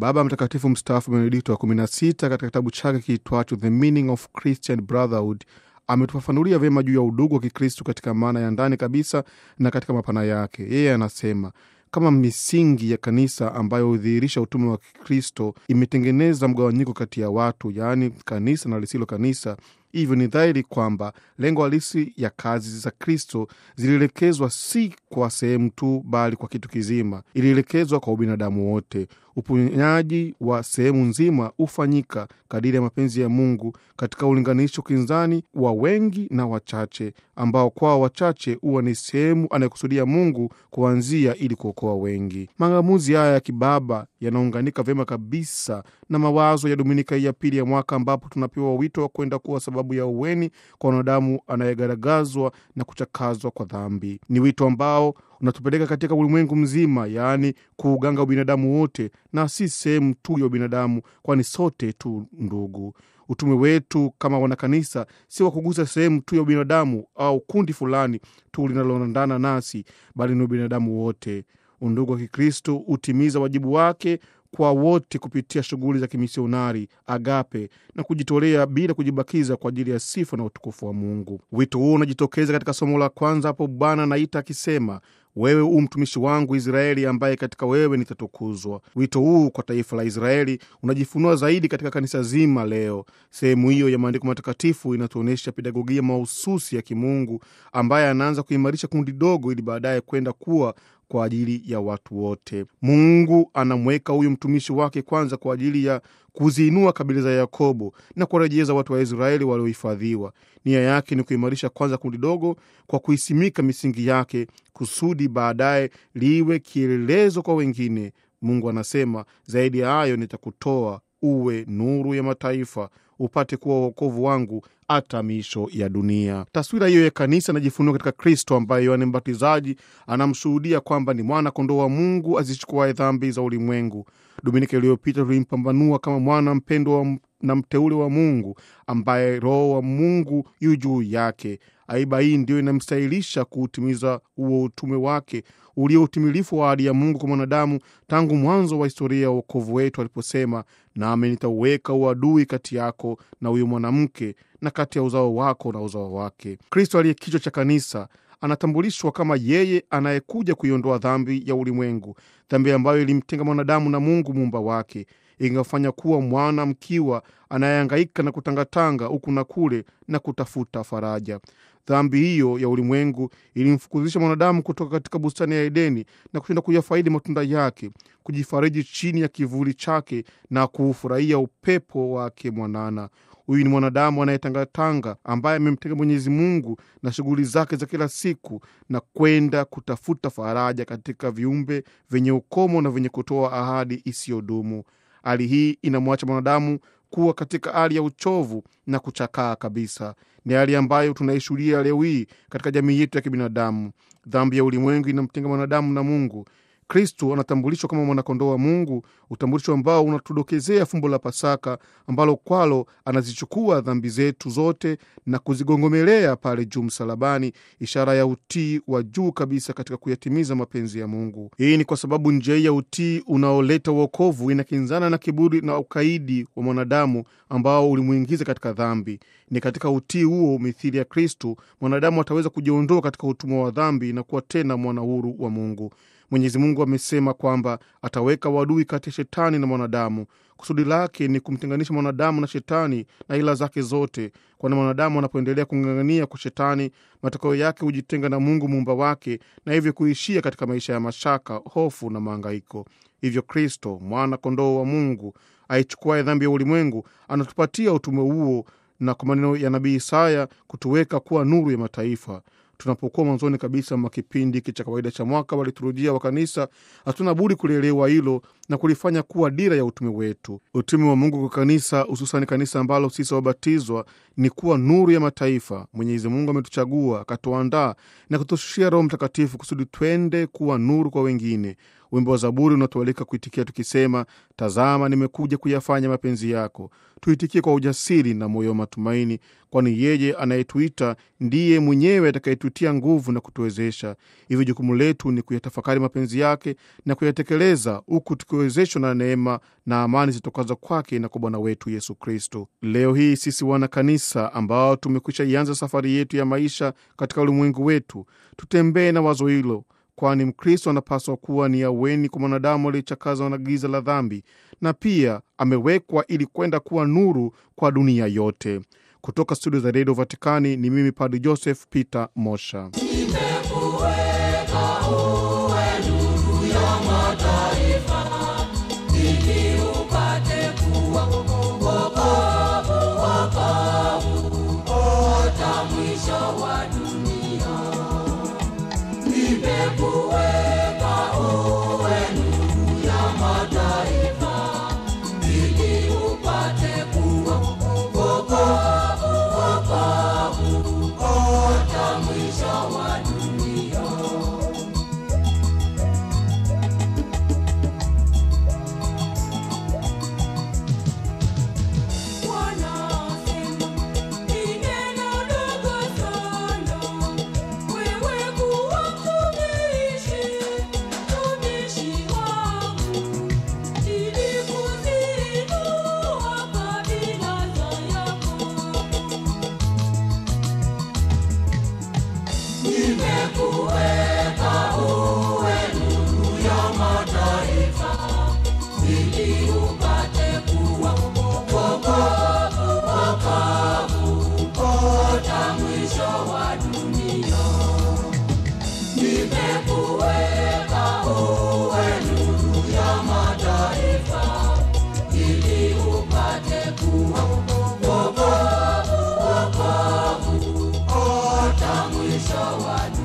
Baba Mtakatifu mstaafu Benedikto wa 16 katika kitabu chake kiitwacho The Meaning of Christian Brotherhood ametufafanulia vyema juu ya udugu wa Kikristo katika maana ya ndani kabisa na katika mapana yake. Yeye anasema kama misingi ya kanisa ambayo hudhihirisha utume wa Kikristo imetengeneza mgawanyiko kati ya watu, yaani kanisa na lisilo kanisa. Hivyo ni dhahiri kwamba lengo halisi ya kazi za Kristo zilielekezwa si kwa sehemu tu, bali kwa kitu kizima. Ilielekezwa kwa ubinadamu wote. Uponyaji wa sehemu nzima hufanyika kadiri ya mapenzi ya Mungu katika ulinganisho kinzani wa wengi na wachache, ambao kwao wachache huwa ni sehemu anayekusudia Mungu kuanzia ili kuokoa wengi. Mang'amuzi haya ya kibaba yanaunganika vyema kabisa na mawazo ya Dominika hii ya pili ya mwaka, ambapo tunapewa wito wa kwenda kuwa sababu ya uweni kwa wanadamu anayegaragazwa na kuchakazwa kwa dhambi. Ni wito ambao unatupeleka katika ulimwengu mzima, yaani kuuganga ubinadamu wote na si sehemu tu ya ubinadamu, kwani sote tu ndugu. Utume wetu kama wanakanisa si wa kugusa sehemu tu ya ubinadamu au kundi fulani tu linaloendana nasi, bali ni ubinadamu wote. Undugu wa Kikristo hutimiza wajibu wake kwa wote kupitia shughuli za kimisionari, agape na kujitolea bila kujibakiza kwa ajili ya sifa na utukufu wa Mungu. Wito huu unajitokeza katika somo la kwanza, hapo Bwana anaita akisema, wewe u mtumishi wangu Israeli, ambaye katika wewe nitatukuzwa. Wito huu kwa taifa la Israeli unajifunua zaidi katika kanisa zima leo. Sehemu hiyo ya maandiko matakatifu inatuonyesha pedagogia mahususi ya kimungu ambaye anaanza kuimarisha kundi dogo ili baadaye kwenda kuwa kwa ajili ya watu wote. Mungu anamweka huyu mtumishi wake kwanza kwa ajili ya kuziinua kabila za Yakobo na kuwarejeza watu wa Israeli waliohifadhiwa. Nia yake ni kuimarisha kwanza kundi dogo kwa kuisimika misingi yake, kusudi baadaye liwe kielelezo kwa wengine. Mungu anasema zaidi ya hayo, nitakutoa uwe nuru ya mataifa, upate kuwa uokovu wangu hata miisho ya dunia. Taswira hiyo ya kanisa inajifunua katika Kristo ambaye Yohane Mbatizaji anamshuhudia kwamba ni mwana kondoo wa Mungu azichukuaye dhambi za ulimwengu. Dominika iliyopita tulimpambanua kama mwana mpendwa na mteule wa Mungu ambaye Roho wa Mungu yu juu yake. Aiba hii ndiyo inamstahilisha kuutimiza huo utume wake ulio utimilifu wa ahadi ya Mungu kwa mwanadamu tangu mwanzo wa historia ya uokovu wetu aliposema, nami nitauweka uadui kati yako na huyo mwanamke na kati ya uzao wako na uzao wake. Kristo aliye kichwa cha kanisa anatambulishwa kama yeye anayekuja kuiondoa dhambi ya ulimwengu, dhambi ambayo ilimtenga mwanadamu na Mungu muumba wake, ingafanya kuwa mwana mkiwa anayehangaika na kutangatanga huku na kule na kutafuta faraja. Dhambi hiyo ya ulimwengu ilimfukuzisha mwanadamu kutoka katika bustani ya Edeni na kushinda kuyafaidi matunda yake, kujifariji chini ya kivuli chake na kuufurahia upepo wake mwanana. Huyu ni mwanadamu anayetangatanga ambaye amemtenga Mwenyezi Mungu na shughuli zake za kila siku na kwenda kutafuta faraja katika viumbe vyenye ukomo na vyenye kutoa ahadi isiyodumu. Hali hii inamwacha mwanadamu kuwa katika hali ya uchovu na kuchakaa kabisa. Ni hali ambayo tunaishuhudia leo hii katika jamii yetu ya kibinadamu. Dhambi ya ulimwengu inamtenga mwanadamu na Mungu. Kristo anatambulishwa kama mwanakondoo wa Mungu, utambulisho ambao unatudokezea fumbo la Pasaka ambalo kwalo anazichukua dhambi zetu zote na kuzigongomelea pale juu msalabani, ishara ya utii wa juu kabisa katika kuyatimiza mapenzi ya Mungu. Hii ni kwa sababu njia hii ya utii unaoleta uokovu inakinzana na kiburi na ukaidi wa mwanadamu ambao ulimwingiza katika dhambi. Ni katika utii huo, mithili ya Kristo, mwanadamu ataweza kujiondoa katika utumwa wa dhambi na kuwa tena mwana huru wa Mungu. Mwenyezi Mungu amesema kwamba ataweka wadui kati ya shetani na mwanadamu. Kusudi lake ni kumtenganisha mwanadamu na shetani na ila zake zote, kwani mwanadamu anapoendelea kung'ang'ania kwa shetani, matokeo yake hujitenga na Mungu muumba wake, na hivyo kuishia katika maisha ya mashaka, hofu na mahangaiko. Hivyo Kristo, mwana kondoo wa Mungu aichukuaye dhambi ya ulimwengu, anatupatia utume huo, na kwa maneno ya nabii Isaya kutuweka kuwa nuru ya mataifa. Tunapokuwa mwanzoni kabisa mwa kipindi hiki cha kawaida cha mwaka wa liturujia wa kanisa, hatuna budi kulielewa hilo na kulifanya kuwa dira ya utume wetu. Utume wa Mungu kwa kanisa, hususani kanisa ambalo sisi wabatizwa, ni kuwa nuru ya mataifa. Mwenyezi Mungu ametuchagua akatuandaa na kutushushia Roho Mtakatifu kusudi twende kuwa nuru kwa wengine. Wimbo wa Zaburi unatualika kuitikia tukisema, tazama, nimekuja kuyafanya mapenzi yako. Tuitikie kwa ujasiri na moyo wa matumaini, kwani yeye anayetuita ndiye mwenyewe atakayetutia nguvu na kutuwezesha. Hivyo jukumu letu ni kuyatafakari mapenzi yake na kuyatekeleza, huku tukiwezeshwa na neema na amani zitokaza kwake na kwa Bwana wetu Yesu Kristo. Leo hii sisi wana kanisa ambao tumekwisha ianza safari yetu ya maisha katika ulimwengu wetu, tutembee na wazo hilo kwani Mkristo anapaswa kuwa ni aweni kwa mwanadamu aliyechakazwa na giza la dhambi, na pia amewekwa ili kwenda kuwa nuru kwa dunia yote. Kutoka studio za redio Vatikani ni mimi Padri Joseph Peter Mosha. Nimekuweka uwe nuru ya mataifa, ili upate kuwa wokovu, wokovu hata mwisho wa dunia. Nimekuweka uwe nuru ya mataifa, ili upate kuwa wokovu, wokovu hata mwisho wa dunia. Wanasema ni neno dogo sana, wewe kuwa mtumishi, mtumishi wangu, ili kuziinua kabila za Yakobo. Nimekuweka uwe nuru ya mataifa, ili upate kuwa wokovu, wokovu hata mwisho wa dunia. Nimekuweka uwe nuru ya mataifa, ili upate kuwa wokovu, wokovu hata mwisho wa dunia.